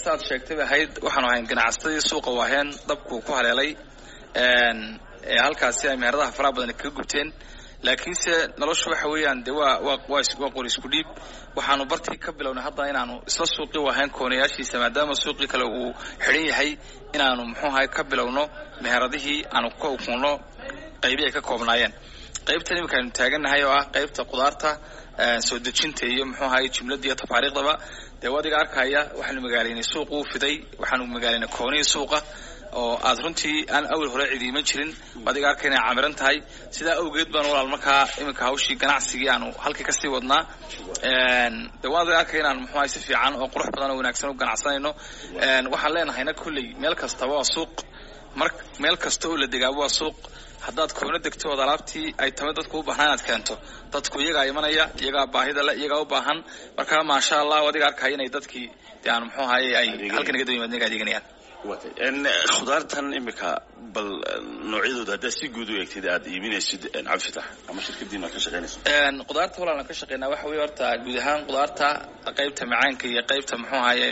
saaad sheegtay bay ahayd waxaanu ahayn ganacsatadii suuqa waaheen dabku ku haleelay ee halkaasi ay meheradaha faraha badan kaga gubteen laakiinse noloshu waxa weeyaan dee waa waa waa qori isku dhiib waxaanu bartii ka bilownay haddana inaanu isla suuqii wahayn koonayaashiisa maadaama suuqii kale uu xidhan yahay inaanu muxuu ahay ka bilowno meheradihii aanu ka ukunno qaybii ay ka koobnaayeen qaybtan iminka aynu taagannahay oo ah qaybta qudaarta soo dejinta iyo muxuu ahay jumladda iyo tafaariikhdaba dee adiga arkaya waxaanu magaalaynay suuqa u fiday waxaanu magaalaynay koonihii suuqa oo aad runtii aan awal hore cidiiman jirin adiga arkay inay camiran tahay sidaa awgeed baan walaal markaa iminka hawshii ganacsigii aanu halkii kasii wadnaa de waan adiga arkay inaan muxuahay si fiican oo qurux badan oo wanaagsan u ganacsanayno waxaan leenahayna kolley meel kastaba waa suuq mar meel kasta oo la degaaba waa suuq haddaad koona degto ood alaabtii ay tamay dadku u baahnaa inaad keento dadku iyagaa imanaya iyagaa baahida le iyagaa u baahan markaa maasha allah adiga arkaya inay dadkii de aan muxuu ahaye ay halkan naga daba naga adeeganayaan khudaartan imika bal noocyadooda haddaad si guud u eegtid aad iibinaysid cabdifitax ama shirkadiina ka shaqaynayso qudaarta walaalan ka shaqeynaa waxa weeye horta guud ahaan qudaarta qaybta macaanka iyo qaybta muxuu ahaye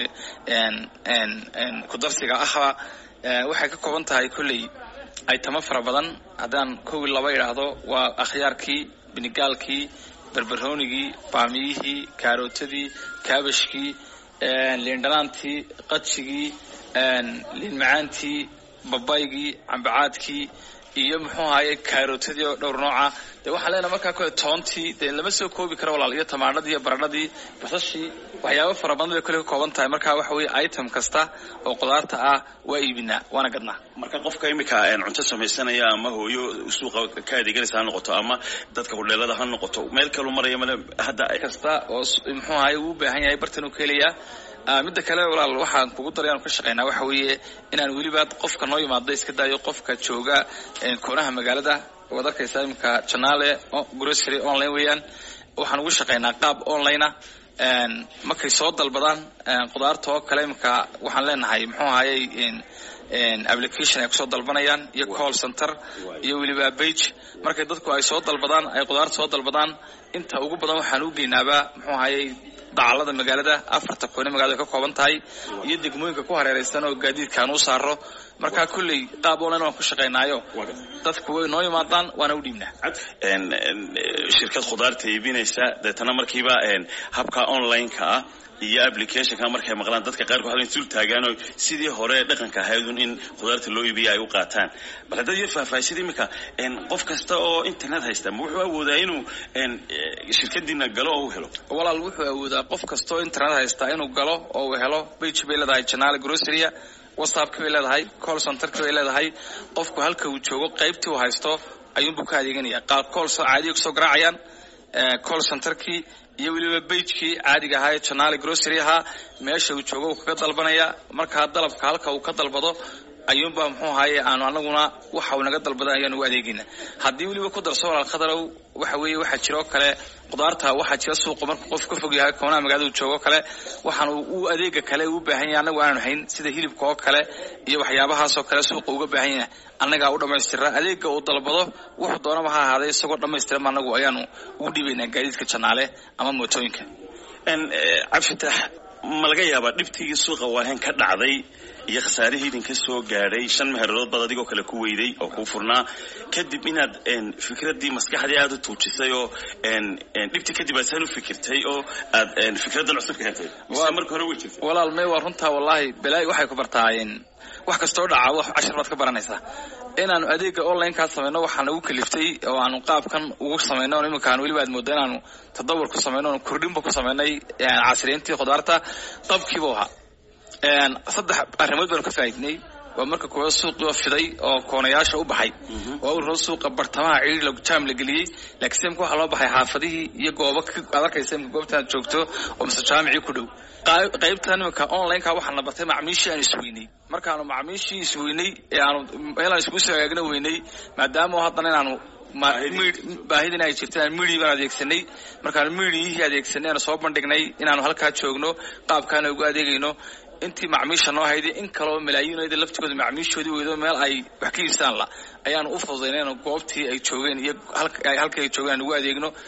kudarsiga ahba waxay ka kooban tahay kolley aytamo fara badan haddaan kowi laba idhaahdo waa akhyaarkii binigaalkii berberoonigii baamiyihii kaarootadii kaabashkii liindhanaantii qadshigii liin macaantii babaygii cambacaadkii iyo muxuu ahaye kaarootadii oo dhowr nooca de waxaan leenahay markaa kole toontii dee lama soo koobi karo walaal iyo tamaanadii iyo baradhadii basashii waxyaabo fara badan bay kole ka kooban tahay marka waxa weeye item kasta oo qudaarta ah waa iibinaa waana gadnaa marka qofka imika cunto samaysanaya ama hooyo suuqa ka adeeganaysa ha noqoto ama dadka hudheelada ha noqoto meel kalu maraya male hadda kasta oo muxuu ahaye uu u baahan yahay bartan uu ka helayaa midda kale walaal waxaan kugu daray aanu ka shaqaynaa waxa weeye inaan weliba qofka noo yimaado iska daayo qofka jooga koonaha magaalada waad arkaysaa iminka janaale grocery online weeyaan waxaan ugu shaqaynaa qaab online ah markay soo dalbadaan qudaarta oo kale iminka waxaan leenahay muxuu ahayey application ay kusoo dalbanayaan iyo call center iyo weliba bage markay dadku ay soo dalbadaan ay qudaarta soo dalbadaan inta ugu badan waxaan u geynaaba muxuu ahayey dacalada magaalada afarta koone magalada ka kooban tahay iyo degmooyinka ku hareeraysan oo gaadiidkaan u saaro markaa kolley qaab online waan ku shaqaynaayo dadku way noo yimaadaan waana u dhiibnaa shirkad khudaarta iibinaysa deetana markiiba habka online-ka ah iyo applicationka markay maqlaan dadka qaarkood halkan sul taagaanoo sidii hore dhaqanka ahaydun in khudaarta loo iibiya ay u qaataan bal haddaad yar faahfaahisid imika qof kasta oo internet haysta ma wuxuu awoodaa inuu shirkadiina galo oo u helo walaal wuxuu awoodaa qof kasta oo internet haysta inuu galo oo uu helo bage bay leedahay janaale groceria whatsappki bay leedahay call centerki bay leedahay qofku halka uu joogo qaybtii uu haysto ayuunbuu ka adeeganaya qaar call caadiya kusoo garaacayaan call centerkii iyo weliba bagekii caadiga ahaa ee janaale grocery ahaa meesha uu joogo uu kaga dalbanaya markaa dalabka halka uu ka dalbado ayuunbaa muxuu ahaye aanu anaguna waxa uu naga dalbadan ayaan ugu adeegayna haddii weliba ku darso walaal khadarow waxa weeye waxaa jira oo kale qudaarta waxaa jira suuqa markuu qof ka fog yahay koonaha magaalada uu joogo kale waxaan uu adeega kale u baahan yahay annagu aanu hayn sida hilibka oo kale iyo waxyaabahaasoo kale suuqa uga baahan yahay annagaa u dhammaystira adeega uu dalbado wuxuu doonaba ha ahaaday isagoo dhammaystiran anagu ayaanu ugu dhiibaynaa gaadiidka janaale ama mootooyinka cabdifatax ma laga yaabaa dhibtigii suuqa waahen ka dhacday iyo khasaarihii idinka soo gaadhay shan meheeradood baad adigoo kale ku weyday oo kuu furnaa kadib inaad fikraddii maskaxdii aada u tuujisay oo dhibtii kadib aad saan u fikirtay oo aad fikraddan cusub ka hentay mise marka hore way jirtay walaal may waa runtaa wallaahi balaayi waxay ku bartaayeen wax kastoo dhaca wax cashar baad ka baranaysaa inaanu adeega online-kaa samayno waxaa nagu kaliftay oo aanu qaabkan ugu samayno o iminkaan weliba aad mooda inaanu tadawur ku samayno oonu kordhinba ku samaynay casriyeyntii khudaarta qabkiibu ahaa saddex arrimood baanu ka faaidnay waa marka koowaad suuqiioo fiday oo koonayaasha u baxay waa uu rabo suuqa bartamaha ciiri jaam la geliyey laakiin simka waxaa loo baxay xaafadihii iyo goobo aad arkaysa imka goobtaad joogto oo mise jaamicii ku dhow qaybtan iminka online-ka waxaana bartay macmiishii aan isweynay markaanu macmiishii isweynay ee aanu meelaan iskugu soo hagaagna weynay maadaama haddana inaanu baahidin ay jirta midi baan adeegsanay markaanu midiyihii adeegsanay aanu soo bandhignay inaanu halkaa joogno qaabkaana ugu adeegayno intii macmiisha noo hayday in kaleo malaayiinooda laftigooda macmiishoodii weydo meel ay wax ka iibsaan la ayaanu u fududaynayno goobtii ay joogeen iyo halkii ay joogeen aan ugu adeegno